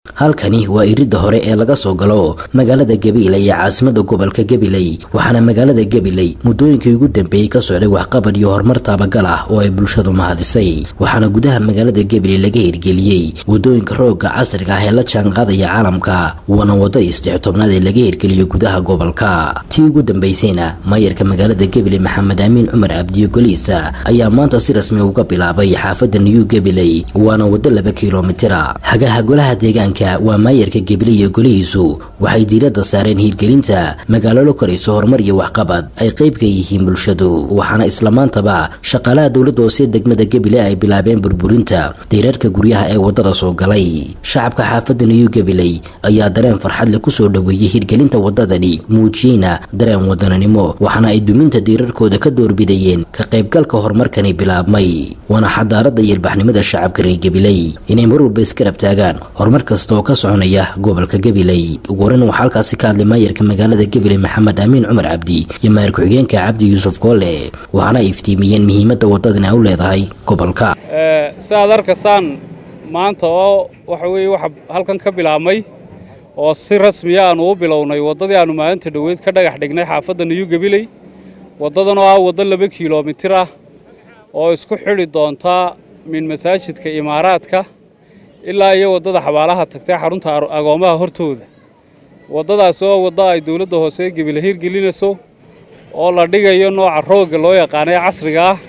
halkani waa iridda hore ee laga soo galo magaalada gabiley ee caasimada gobolka gabiley waxaana magaalada gabiley muddooyinkii ugu dambeeyey ka socday waxqabad iyo horumar taabagal ah oo ay bulshadu mahadisay waxaana gudaha magaalada gabiley laga hirgeliyey wadooyinka roogga casriga ah ee la jaanqaadaya caalamka waana wadadii saddex tobnaad ee laga hirgeliyo gudaha gobolka tii ugu dambeysayna maayarka magaalada gabiley maxamed amiin cumar cabdiyo goliisa ayaa maanta si rasmi uga bilaabay xaafadda new gabiley waana waddo laba kilomitira hagaha golaha deegaanka waa maayarka gabiley iyo golihiisu waxay diiradda saareen hiirgelinta magaalo la korayso horumar iyo waxqabad ay qayb ka yihiin bulshadu waxaana islamaantaba shaqaalaha dowladda hoose degmada gabiley ay bilaabeen burburinta diirarka guryaha ee waddada soo galay shacabka xaafadda new gabiley ayaa dareen farxad leh kusoo dhoweeyey hirgelinta waddadani muujiyeyna dareen wadananimo waxaana ay duminta diirarkooda ka doorbidayeen ka qaybgalka horumarkani bilaabmay waana xadaaradda iyo ilbaxnimada shacabka reer gabiley inay mar walba iskarab taagaan horumar kasta oo ka soconaya gobolka gabiley ugu horeyn waxaa halkaasi ka hadlay maayarka magaalada gabiley maxamed amiin cumar cabdi iyo maayar ku-xigeenka cabdi yuusuf goole waxaana ay iftiimiyeen muhiimadda waddadani ay u leedahay gobolka si aad arkaysaan maanta oo waxa weeye waxa halkan ka bilaabmay oo si rasmiya aanu u bilownay waddadii aanu maalinta dhoweyd ka dhagax dhignay xaafadda niyu gabiley waddadan oo ah waddo laba kilomitir ah oo isku xidhi doonta min masaajidka imaaraadka ilaa iyo waddada xabaalaha tagtay xarunta agoomaha hortooda waddadaasi oo waddo ay dowladda hoose gebile hirgelinayso oo la dhigayo nooca roogga loo yaqaanay casriga ah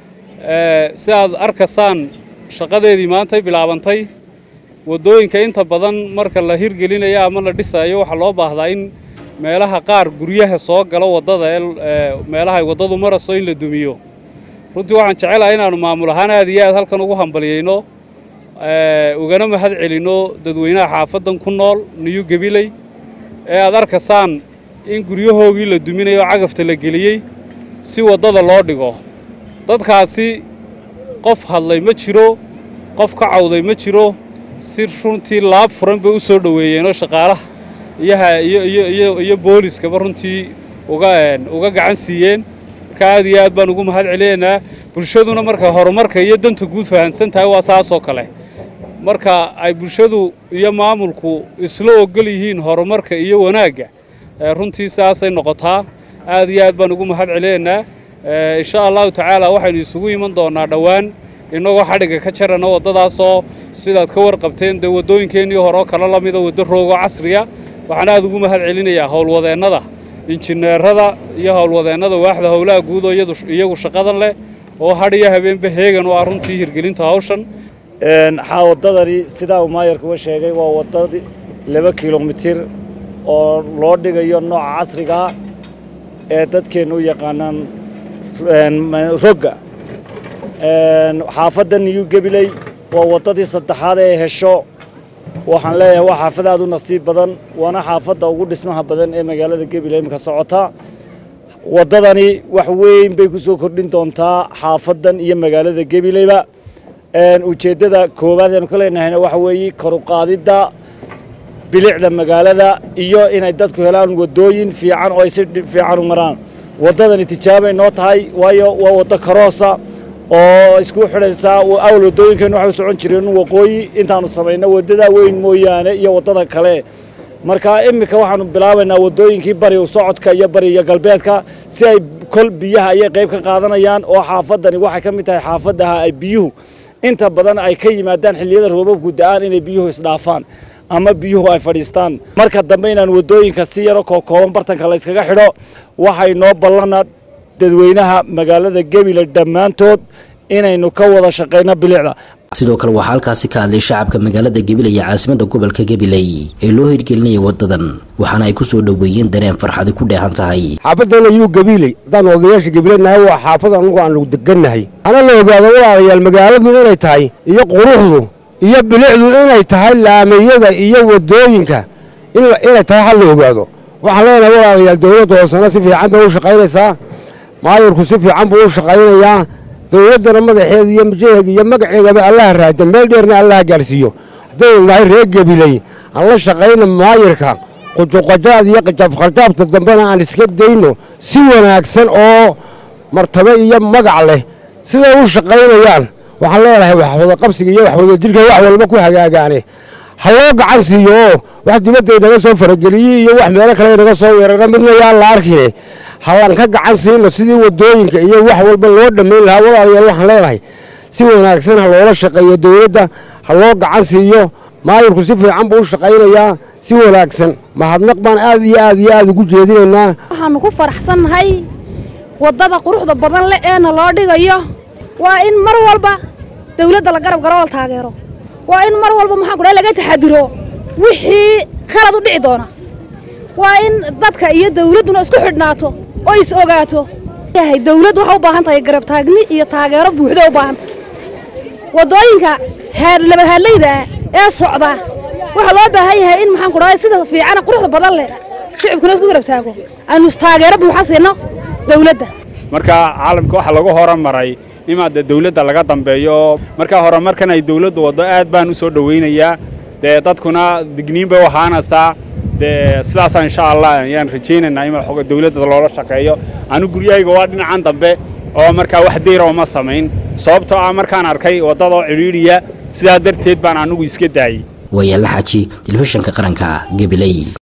si aad arkaysaan shaqadeedii maantay bilaabantay waddooyinka inta badan marka la hirgelinayo ama la dhisayo waxaa loo baahdaa in meelaha qaar guryaha soo galo waddada ee meelahay waddadu marayso in la dumiyo runtii waxaan jecelahay inaannu maamul ahaan aad iyo aad halkan ugu hambalyayno ugana mahad celinno dadweynaha xaafaddan ku nool niyu gabiley ee aad arkaysaan in guryahoogii la duminayo cagafta la geliyey si waddada loo dhigo dadkaasi qof hadlay ma jiro qof ka cawday ma jiro si runtii laab furan bay u soo dhoweeyeenoo shaqaalaha iyo booliskaba runtii uga gacan siiyeen marka aad iyo aad baan ugu mahad celinaynaa bulshaduna marka horumarka iyo danta guud fahansan tahay waa saasoo kale marka ay bulshadu iyo maamulku isla ogol yihiin horumarka iyo wanaagga runtii saasay noqotaa aad iyo aad baan ugu mahad celinaynaa insha allahu tacaala waxaynu isugu iman doonaa dhowaan innagoo xadhigga ka jarana waddadaasoo sidaad ka warqabteen dee waddooyinkeennii horeo kale la mida waddo roogo casriya waxaan aad ugu mahad celinayaa howlwadeennada injineerada iyo howlwadeennada waaxda howlaha guud oo iyagu shaqadan leh oo hadh iyo habeenba heegan u ah runtii hirgelinta hawshan waddadani sidaa uu maayarku uga sheegay waa waddadii laba kilomitir oo loo dhigayo nooca casrigaa ee dadkeennu u yaqaanaan rogga xaafadda niyu gabiley waa waddadii saddexaad ee hesho waxaan leeyahay waa xaafad aad u nasiib badan waana xaafadda ugu dhismaha badan ee magaalada gabiley imika socota waddadani wax weyn bay ku soo kordhin doontaa xaafaddan iyo magaalada gabileyba ujeeddada koowaad eanu ka leenahayna waxa weeye koruqaadidda bilicda magaalada iyo inay dadku helaan waddooyin fiican oo ay si fiican u maraan waddadani tijaabay noo tahay waayo waa waddo karoosa oo isku xidhaysaa awal waddooyinkeennu waxay u socon jireen waqooyi intaanu samayno waddada weyn mooyaane iyo waddada kale marka iminka waxaanu bilaabaynaa waddooyinkii bari socodka iyo bari iyo galbeedka si ay kol biyaha ayay qayb ka qaadanayaan oo xaafaddani waxay ka mid tahay xaafaddaha ay biyuhu inta badan ay ka yimaadaan xilliyada roobabku da'aan inay biyuhu isdhaafaan ama biyuhu ay fadhiistaan marka dambe inaan waddooyinka si yaro kookooban bartanka la yskaga xidho waxay noo ballana dadweynaha magaalada gebile dhammaantood inaynu ka wada shaqayno bilicda sidoo kale waxaa halkaasi ka hadlay shacabka magaalada gabiley iyo caasimada gobolka gabiley ee loo hirgelinaya waddadan waxaana ay ku soo dhoweeyeen dareen farxadi ku dheehan tahay xaafadana yuu gabiiley haddaan odayaasha gabiileynahay waa xaafad anugu aanu degannahay hana la ogaado walaalayaal magaaladu inay tahay iyo quruxdu iyo bilicdu inay tahay laamiyada iyo waddooyinka inay tahay hal la ogaado waxaan leenahay walaalayaal dowladda hoosena si fiican bay u shaqaynaysaa maayarku si fiican buu u shaqaynayaa dowladdana madaxeeda iyo majaheega iyo magaceedaba allaha raado meel dheerna allaha gaarsiiyo haddaynu nahay reer gabiley aan la shaqayna maayarka qujuqajaad iyo qajaabqajaabta dambena aan iska dayno si wanaagsan oo martabo iyo magac leh siday u shaqaynayaan waxaan leenahay waxwada qabsiga iyo waxwada jirka wax walba ku hagaagaane ha loo gacan siiyo oo wax dibadda inaga soo farageliyey iyo wax meelo kale inaga soo weerara midna yaan la arkine hallan ka gacan siino sidii waddooyinka iyo wax walba loo dhammayn lahaa walaalayaal waxaan leenahay si wanaagsan ha loola shaqeeyo dowladda ha loo gacan siiyo maayirku si fiican buu u shaqaynayaa si wanaagsan mahadnaq baan aad iyo aad iyo aad ugu jeedinaynaa waxaannu ku faraxsannahay waddada quruxda badan leh eena loo dhigayo waa in mar walba dawladda la garab garo oo la taageero waa in mar walba maxaan kudhahay laga taxadiro wixii khalad u dhici doona waa in dadka iyo dawladduna isku xidhnaato oo is ogaato yahay dawladdu waxay u baahan tahay garab taagni iyo taageero buuxda u baahan tahay waddooyinka labahaadlayda ee socda waxaa loo baahan yahay in maxaan kudhahay sida fiicana quruxda badan leh shicibkuna isku garab taago aanu taageero buuxa siino dawladda marka caalamka waxaa lagu horumaray imaade dawladda laga dambeeyo markaa hore markan ay dawladdu waddo aad baan u soo dhowaynayaa dee dadkuna digniin bay u ahaanaysaa dee sidaasa insha allah ayaan rajaynaynaa in dawladda loola shaqeeyo anu guryahayga waa dhinacan dambe oo markaa wax dayra uma samayn sababtoo ah markaan arkay waddadoo cidhiidhiya sidaa darteed baan anugu iska daayey wayaala xaji telefishinka qaranka gabiley